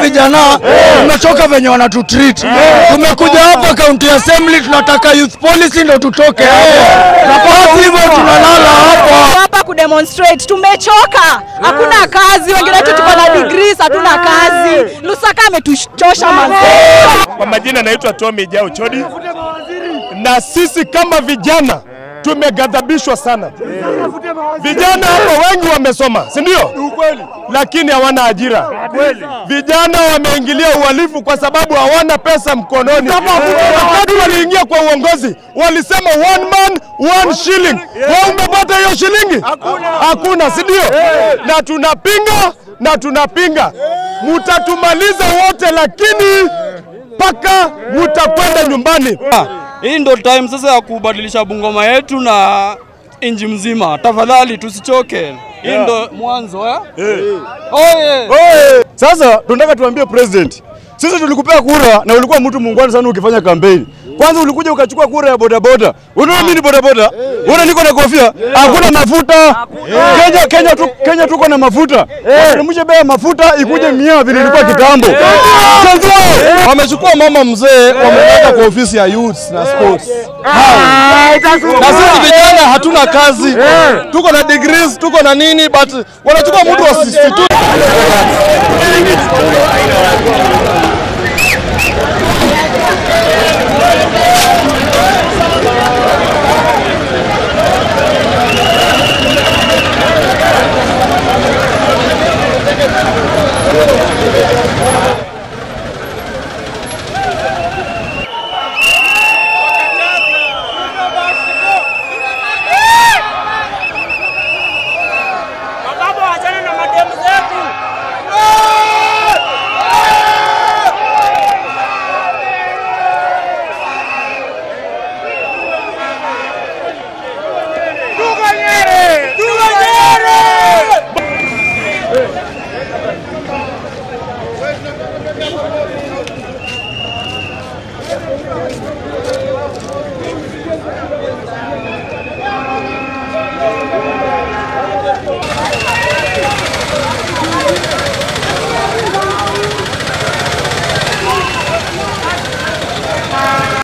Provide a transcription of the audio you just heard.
vijana tumechoka venye wanatutreat. Tumekuja hapa county assembly, tunataka youth policy ndo tutoke hapo, na hivyo tunalala hapa. hapa kudemonstrate. Tumechoka, hakuna kazi. Wengine wetu tuko na degrees, hatuna kazi. Lusaka ametuchosha mazee. Kwa majina naitwa Tommy Jao Chodi, na sisi kama vijana tumeghadhabishwa sana. Vijana hapa wengi wamesoma, si ndio? Lakini hawana ajira. Vijana wameingilia uhalifu kwa sababu hawana pesa mkononi. Wakati waliingia kwa uongozi walisema one man one shilling. Wewe umepata hiyo shilingi? Hakuna, si ndio? Na tunapinga na tunapinga, mutatumaliza wote, lakini mpaka mutakwenda nyumbani. Hii ndo time sasa ya kubadilisha Bungoma yetu na inji mzima. Tafadhali tusichoke. Hii ndo mwanzo eh? Oye! Sasa tunataka tuambie president, sisi tulikupea kura na ulikuwa mtu muungwana sana ukifanya kampeni. Kwanza ulikuja ukachukua kura ya bodaboda. Unaona mimi ni bodaboda? Unaona niko na kofia? Hakuna mafuta. Kenya Kenya tu, Kenya tuko na mafuta. Wateremshe bei ya mafuta ikuje mia vile ilikuwa kitambo. Sasa Wamechukua mama mzee wameweka kwa ofisi ya youth na sports. Na sisi vijana hatuna kazi, tuko na degrees, tuko na nini, but wanachukua mtu wa 62